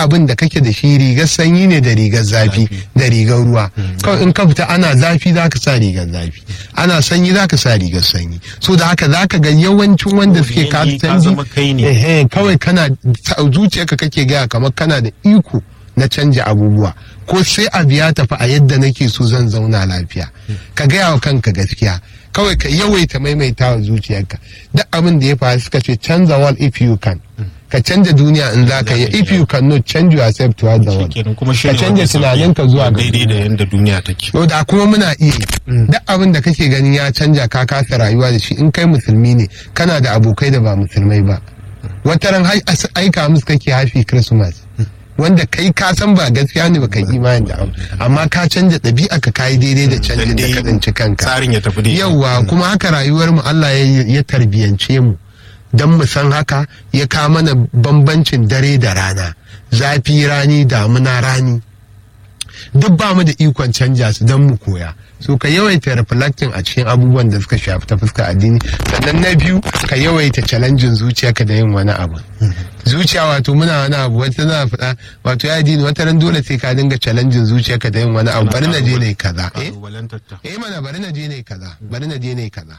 abin da kake da shi rigar sanyi ne da rigar zafi da rigar ruwa kawai in ka fita ana zafi za ka sa rigar zafi ana sanyi za ka sa rigar sanyi so da haka za ka ga yawancin wanda suke Yanayi ka kasuwanci zama kai ne. ehe, kawai kana zuciyarka kake gaya kamar kana da iko na canja abubuwa ko sai abu ya tafi a yadda nake so zan zauna lafiya ka gaya wa kanka gaskiya kawai ka yawaita maimaita wa zuciyarka duk abin da ya faru suka ce canza wall if you can ka canja duniya in za ka yi if you cannot change yourself to the world kenan kuma ka shine canja wanda sauki tunaninka zuwa ga daidai da yanda duniya take Yau da kuma muna iya yi. duk abin da kake ganin ya canja ka kasa rayuwa da shi in kai musulmi ne kana da abokai da ba musulmai ba wata ran hai- as- aika musu kake happy christmas wanda kai ka san ba gaskiya ne ba kai imani da abu amma ka canja ɗabi'a ka kayi daidai da canjin da ka tsinci kanka tsarin ya tafi daidai yauwa kuma haka rayuwar mu Allah ya ya tarbiyance mu don mu san haka ya kawo mana bambancin dare da rana zafi rani damuna rani duk ba mu da ikon canja su don mu koya so ka yawaita reflecting a cikin abubuwan da suka shafi ta fuskar addini sannan na biyu ka yawaita challenging zuciyarka da yin wani abu zuciya wato muna wani abu wata na faɗa wato ya addini wata ran dole sai ka dinga challenging zuciyarka da yin wani abu bari na je ne kaza eh Kalubalantar ta. eh mana bari na je ne kaza bari na je ne kaza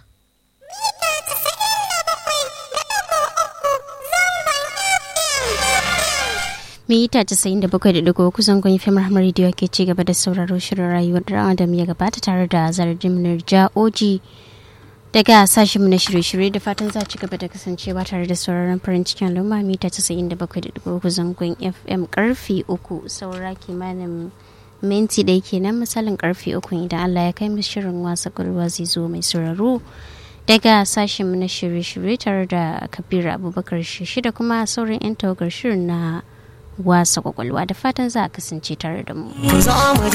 mita 97.3 kusan kun fi rahmar rediyo ke ci gaba da sauraro shirin rayuwar dan adam ya gabata tare da zarjin ja'oji daga sashen na shirye-shirye da fatan za ci gaba da kasancewa tare da sauraron farin cikin al'umma mita 97.3 zangon fm karfi uku saura kimanin minti ɗaya kenan misalin karfe uku idan allah ya kai mu shirin wasa kwalwa zai zo mai sauraro daga sashen na shirye-shirye tare da kabiru abubakar shi da kuma sauran 'yan tawagar shirin na wasa kwakwalwa da fatan za a kasance tare da mu.